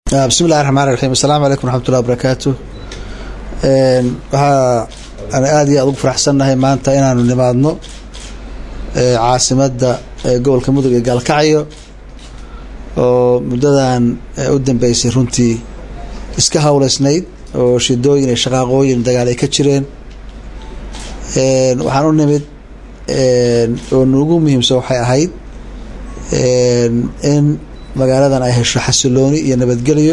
bismi illahi raxmaan raxiim assalaamu calaykum waraxmatullahi wabarakaatu waxaa aan aada iyo aada ugu faraxsannahay maanta inaanu nimaadno caasimadda gobolka mudug ee gaalkacyo oo muddadan u dambeysay runtii iska hawleysnayd oo shidooyin iyo shaqaaqooyin dagaal ay ka jireen waxaan u nimid oo nuugu muhiimsan waxay ahayd in magaaladan ay hesho xasilooni iyo nabadgelyo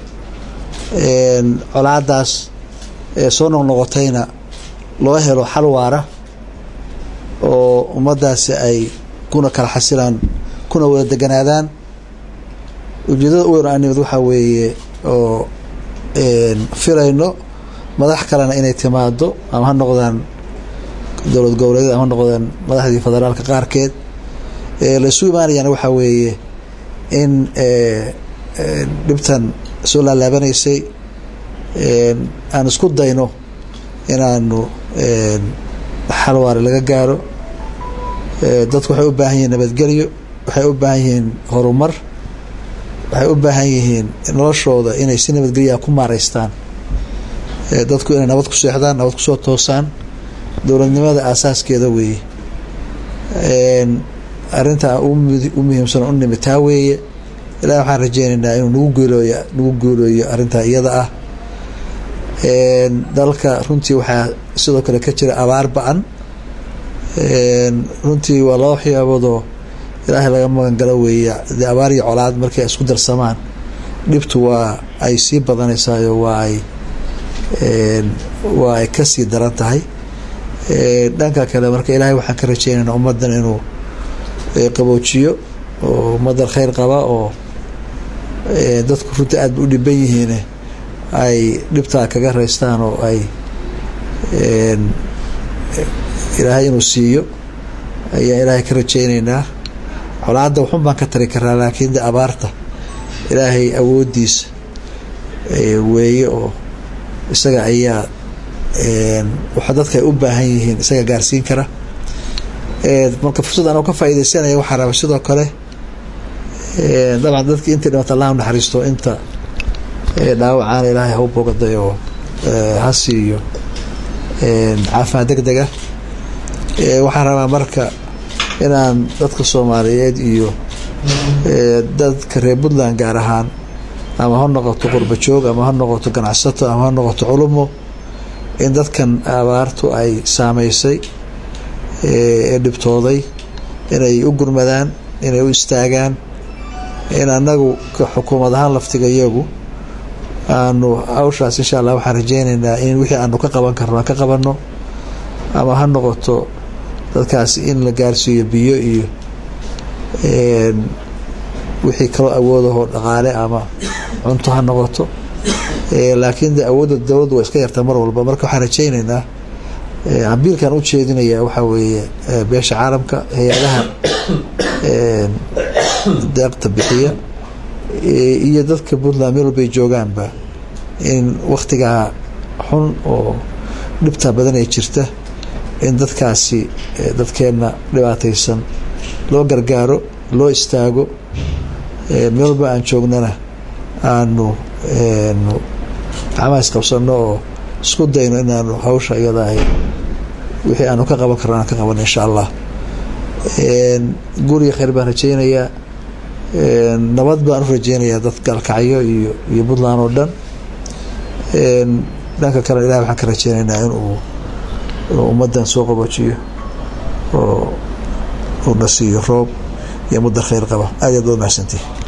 colaadaas soo noqnoqotayna loo helo xal waara oo ummaddaasi ay kuna kala xasilaan kuna wada deganaadaan ujeedada u weyn aan nimid waxaa weeye oo filayno madax kalena inay timaado ama ha noqdaan dowlad goboleedyada ama ha noqdaan madaxdii federaalka qaarkeed laysu imaanayana waxaa weeye in dhibtan soo laalaabanaysay aan isku dayno inaanu xal waare laga gaaro dadku waxay u baahan yihiin nabadgelyo waxay u baahan yihiin horumar waxay u baahan yihiin noloshooda inay si nabadgelyaa ku maaraystaan dadku inay nabad ku seexdaan nabad kusoo toosaan dowladnimada aasaaskeeda weeye arrintaa u muhiimsan u nimid taa weeye ilahi waxaan rajeynaynaa inuu nagu guulooy nagu guulooyo arrintaa iyada ah dalka runtii waxaa sidoo kale ka jira abaar ba-an runtii waa laba waxyaaboodoo ilaahay laga magan galo weeye dee abaar iyo colaad markay isku darsamaan dhibtu waa ay sii badanaysaayo waa ay waa ay kasii daran tahay dhanka kale marka ilaahay waxaan ka rajeynaynaa ummaddan inuu qaboojiyo oo ummaddan khayr qaba oo dadku runtii aad ba u dhiban yihiin ay dhibtaa kaga raystaan oo ay ilaahay inuu siiyo ayaan ilaahay ka rajeyneynaa colaadda waxun baan ka tari karaa laakiin de abaarta ilaahay awooddiisa weeye oo isaga ayaa waxa dadka ay u baahan yihiin isaga gaarsiin kara marka fursad anoo ka faaideysanaya waxaa raba sidoo kale dabcan dadki intii dhimata allah naxariisto inta dhaawacaana ilaahay hau bogaday oo ha siiyo caafimaad deg dega waxaan rabaa marka inaan dadka soomaaliyeed iyo dadka reer puntland gaar ahaan ama ha noqoto qurba joog ama ha noqoto ganacsato ama ha noqoto culumo in dadkan abaartu ay saameysay ee dhibtooday inay u gurmadaan inay u istaagaan in annagu xukuumad ahaan laftiga iyagu aanu hawshaas insha allah waxaan rajeyneynaa in wixii aanu ka qaban karno aan ka qabanno ama ha noqoto dadkaas in la gaarsiiyo biyo iyo wixii kaloo awoodahoo dhaqaale ama cunto ha noqoto laakiin de awoodda dowladdu waa iska yartaa mar walba marka waxaan rajeyneynaa ambiilkan u jeedinaya waxaa weeye beesha caalamka hay-adaha deeqta bixiya iyo dadka puntland meel walbay joogaanba in waktigaa xun oo dhibtaa badan ay jirta in dadkaasi dadkeenna dhibaataysan loo gargaaro loo istaago meel walba aan joognana aanu gacmaha isqabsano oo isku dayno inaanu hawsha iyada ahay wixii aanu ka qaban karno aan ka qabano insha allah guriga khayr baan rajeynayaa nabad baan u rajeynayaa dad gaalkacyo iyo iyo puntland oo dhan dhanka kale ilahi waxaan ka rajeynaynaa inuu ummaddan soo qaboojiyo oo uuna siiyo roob iyo mudda khayr qaba aad yaad baad mahadsantihi